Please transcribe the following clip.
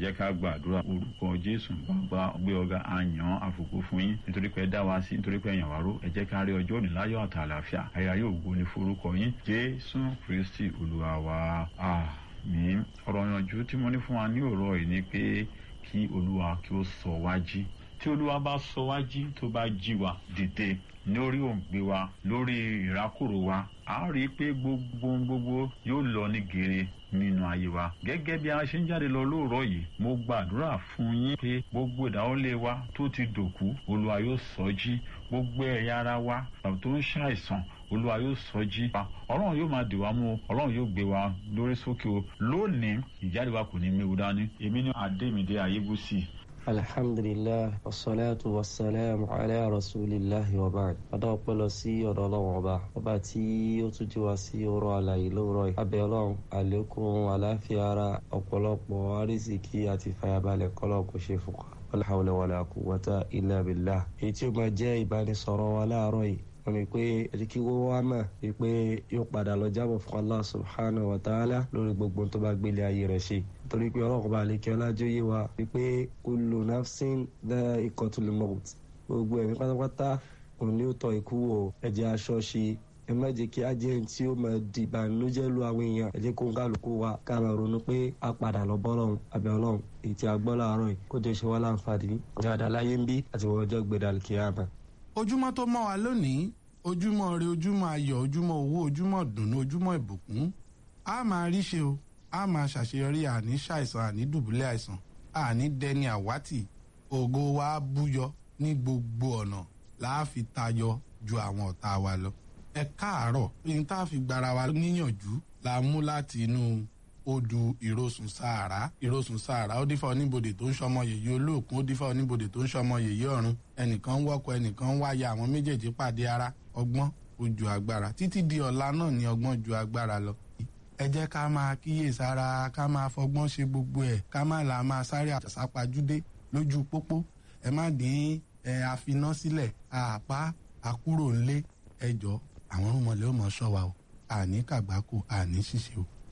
jẹ́ ká gbàdúrà orúkọ jésù bàbá gbé ọ̀gá àyàn àfòkò fún yín nítorí pé ẹ dá wa sí nítorí pé ẹ̀yàn wá ró ẹ jẹ́ ká rí ọjọ́ òní láyọ̀ àti àlàáfíà ayé yóò gbó ní forúkọ yín jésù kristi olúwa wa àmín ọ̀rọ̀ ìyànjú tí mo ní fún wa ní òrọ̀ yìí ni pé kí olúwa kí ó sọ wá jí tí olúwa bá sọ wá jí tó bá jí wa dìde lórí òǹgbẹ wa lórí ìrákòrò wa a rí i pé gbogbo gbogbo yóò lọ ní gèrè nínú ayé wa gẹ́gẹ́ bí a ṣe ń jáde lọ lóòrọ̀ yìí mo gbàdúrà fún yín pé gbogbo ìdáwọ́lé wa tó ti dòkú olúwa yóò sọ jí gbogbo ẹ̀yà ara wa tó ń ṣàìsàn olúwa yóò sọ jí wa ọlọ́run yóò máa dè wá mú o ọlọ́run yóò gbé wa lórí sókè o lónìí ìjáde wa kò ní méwu dání èmi ní adémídé ayébùsì alhamdulilah wasalaatu wasalaamu ala rasulillahi wa baad adá ọpẹ́ lọ sí ọ̀dọ̀ Ọlọ́run ọba ọba tí ó tún jí wa sí ọ̀rọ̀ àlàyé lóòrọ̀ yìí abẹ́ Ọlọ́run àlékún àláfíà ara ọ̀pọ̀lọpọ̀ arísìkí àti fàyàbalẹ̀ kọlọ kò ṣe fún wa wala hawla wala quwwata illa billah èyí tí ó máa jẹ́ ìbánisọ̀rọ̀ wa láàárọ̀ yìí wọ́n ní pé ẹ̀jẹ̀ kí wọ́n wá mà wípé yóò padà lọ jábọ̀ fún Allah subhanahu wa ta'ala lórí gbogbo tó bá gbélé ayé rẹ̀ ṣe torí pé ọlọ́run bá lè kí ọlájú yé wa wípé kullu nafsin dha'iqatul maut gbogbo ẹ̀mí pátápátá òun ni ó tọ́ ikú wò ẹ̀jẹ̀ aṣọ ṣe ẹ má jẹ́ kí á jẹ́ ẹni tí ó máa di ìbànújẹ́ lu àwọn èèyàn ẹ jẹ́ kó ń kálukú wa ká máa ronú pé a padà lọ bọ́lọ́run àbẹ̀ ọlọ́run èyí tí a gbọ́ láàárọ̀ yìí kó jẹ́ ṣe wá láǹfààní dáadáa láyé ń bí àti wọ́n ọjọ́ gbẹdàlì kíyàmá ojúmọ́ tó mọ́ wa lónìí ojúmọ́ ire ojúmọ́ ayọ̀ ojúmọ́ owó ojúmọ́ dùnú ojúmọ́ ìbùkún a máa rí ṣe o a máa ṣàṣeyọrí àní ṣàìsàn àní dùbúlẹ̀ àìsàn àní dẹni àwátì ògo wa búyọ ní gbogbo ọ̀nà láàfi tayọ ju àwọn ọ̀tá wa lọ. ẹ káàárọ̀ ní tá a fi gbára wa níyànjú la mú láti inú odù ìrosùn sàárà ìrosùn sàárà ó dífá oníbodè tó ń ṣọmọ yèyí olóòkun ó dífá oníbodè tó ń ṣọmọ yèyí ọ̀run ẹnìkan ń wọ́kọ ẹnìkan ń wáyà àwọn méjèèjì pàdé ara ọgbọ́n ó ju agbára títí di ọ̀la náà ni ọgbọ́n ju agbára lọ. ẹ jẹ́ ká máa kíyèsára ká máa fọgbọ́n ṣe gbogbo ẹ̀ ká má là máa sáré àṣàpàjúdé lójú pópó ẹ má dín ẹ àfiná sílẹ̀ àpá àkúrò ńlé ẹjọ́ àwọn ọmọlẹ́ ò mọ̀ ṣọ́ wa o àní kàgbákò àní ṣìṣe o